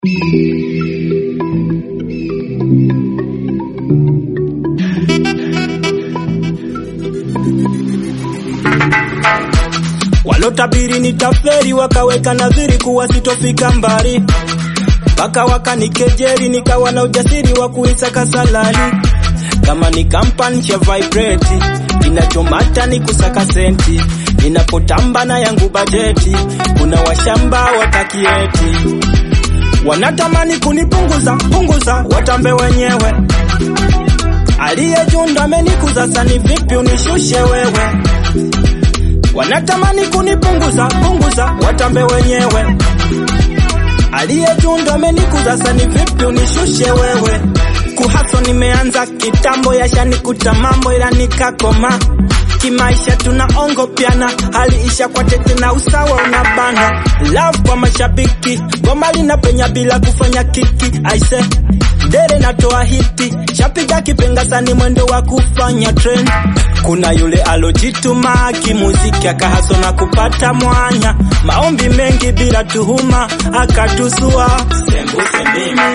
Walotabiri nitaferi wakaweka nadhiri kuwa sitofika mbali, mpaka wakanikejeri, nikawa na ujasiri wa kuisaka salari. Kama ni kampani cha vibrate, kinachomata ni kusaka senti. Ninapotamba na yangu bajeti, kuna washamba watakieti, wanatamani kunipunguza punguza, watambe wenyewe. Aliye juu ndo amenikuza, sani vipi unishushe wewe? Wanatamani kunipunguza punguza, watambe wenyewe. Aliye juu ndo amenikuza, sani vipi unishushe wewe? Kuhaso nimeanza kitambo, yashanikuta mambo, ila nikakoma kimaisha, tunaongopiana hali isha kwa tete na usawa unabana. Love kwa mashabiki, goma linapenya bila kufanya kiki. Aise dere natoa hiti, shapiga kipenga sani mwendo wa kufanya trend. Kuna yule alojituma kimuziki akahaso na kupata mwanya, maombi mengi bila tuhuma akatusua. Sembuse mimi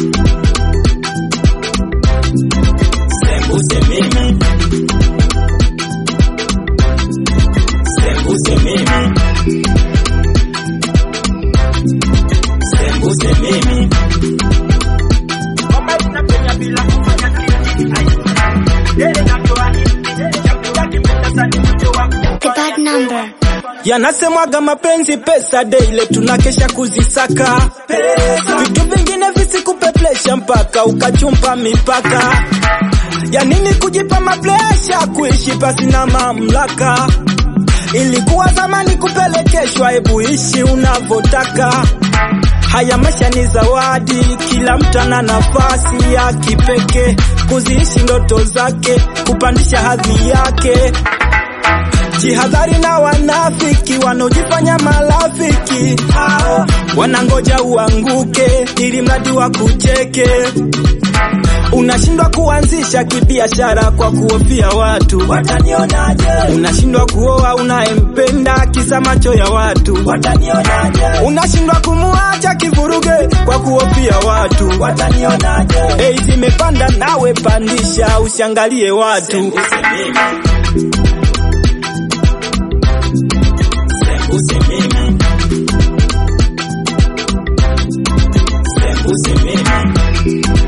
Sembuse mimi Sembuse mimi Sembuse mimi Ngoma inapenya bila kufanya kitu. Ai, dere natoa hiti, shapiga kipenga sani mwendo wa The bad number. Yanasemwaga mapenzi pesa daily tunakesha kuzisaka vitu vingine visikupeplesha mpaka ukachumpa mipaka ya nini kujipa maplesha kuishi pasi na mamlaka ilikuwa zamani kupelekeshwa hebu ishi unavyotaka haya maisha ni zawadi kila mtu ana nafasi ya kipekee kuziishi ndoto zake kupandisha hadhi yake Jihadhari na wanafiki wanaojifanya marafiki, hao wanangoja uanguke ili mradi wa kucheke. Unashindwa kuanzisha kibiashara kwa kuhofia watu watanionaje. Unashindwa kuoa unayempenda kisa macho ya watu watanionaje. Unashindwa kumuacha kivuruge kwa kuhofia watu watanionaje. Hey, zimepanda nawe pandisha, usiangalie watu Sembuse mimi Sembuse mimi